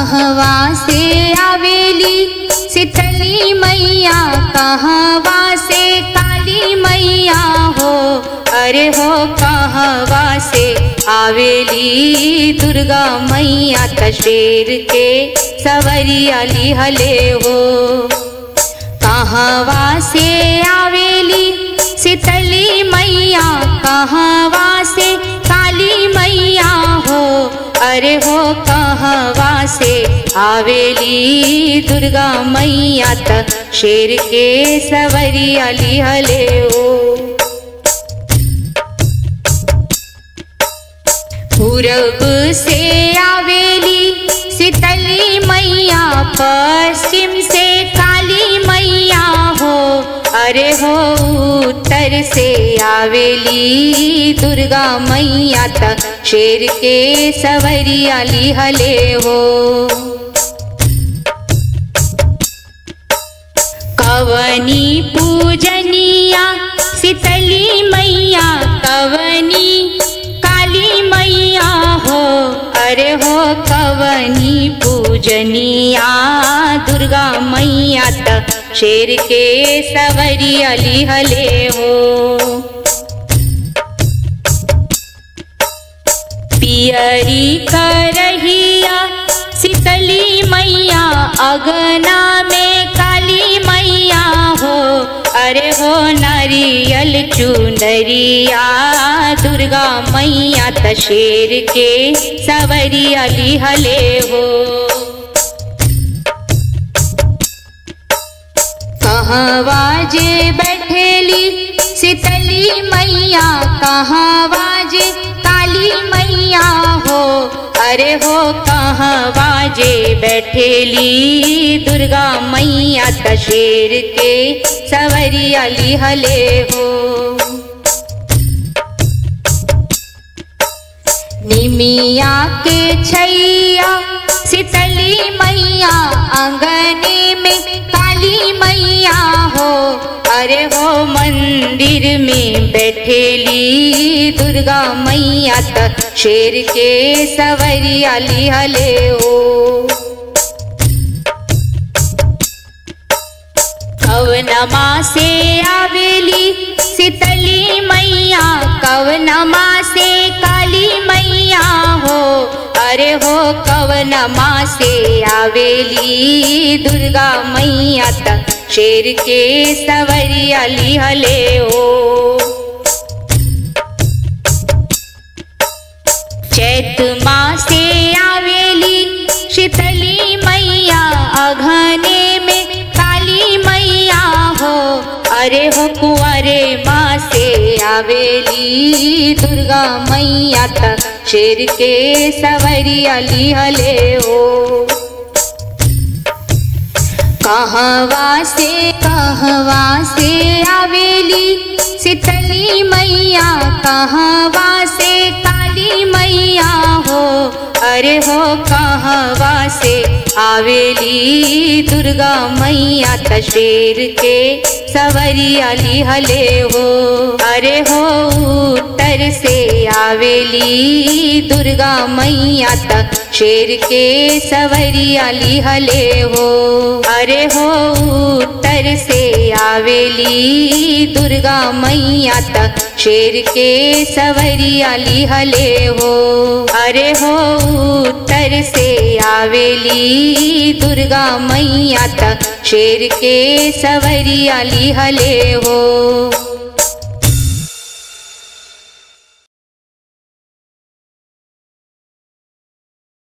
कहवा से आवेली शीतली मैया कहवा से काली मैया हो अरे हो कहवा से आवेली दुर्गा मैया तशेर के सवरी अली हले हो कहवा से आवेली शीतली मैया कहवा से काली मैया हो अरे हो कहवा से आवेली दुर्गा मैया त शेर के सवरी अली हले हो पूरब से आवेली शीतली मैया पश्चिम से काली मैया हो अरे हो उत्तर से आवेली दुर्गा मैया त शेर के सवरी अली हले हो कवनी पूजनिया शीतली मैया कवनी काली मैया हो अरे हो कवनी पूजनिया दुर्गा मैया त शेर के सवरी अली हले हो पियरी करहिया शीतली मैया अगना में काली मैया हो अरे हो नारियल चुनरिया दुर्गा मैया त शेर के सवरी अली हले हो कहवा जे बैठेली शीतली मैया कहवा जे काली मैया हो अरे हो कहवा जे बैठेली दुर्गा मैया त शेर के सवरी अली हले हो निमिया के छैया शीतली मैया अंगने में काली मैया हो अरे हो मंदिर में बैठेली दुर्गा मैया त शेर के सवरी अली हले हो कवनमा से आवेली शीतली मैया कवनमा से काली मैया हो अरे हो कवनमा से आवेली दुर्गा मैया त शेर के सवरी अली हले हो चैत मासे आवेली शीतली मैया अघने में काली मैया हो अरे हो कुंवरे माँ से आवेली दुर्गा मैया त शेर के सवरी अली हले हो कहवा से कहवा से आवेली शीतली मैया कहवा से काली मैया हो अरे हो कहवा से आवेली दुर्गा मैया त शेर के सवरी अली हले हो अरे हो उत्तर से आवेली दुर्गा मैया त शेर के सवरी अली हले हो अरे हो उत्तर से आवेली दुर्गा मैया त शेर के सवरी अली हले हो अरे हो उत्तर से आवेली दुर्गा मैया त शेर के सवरी अली हले हो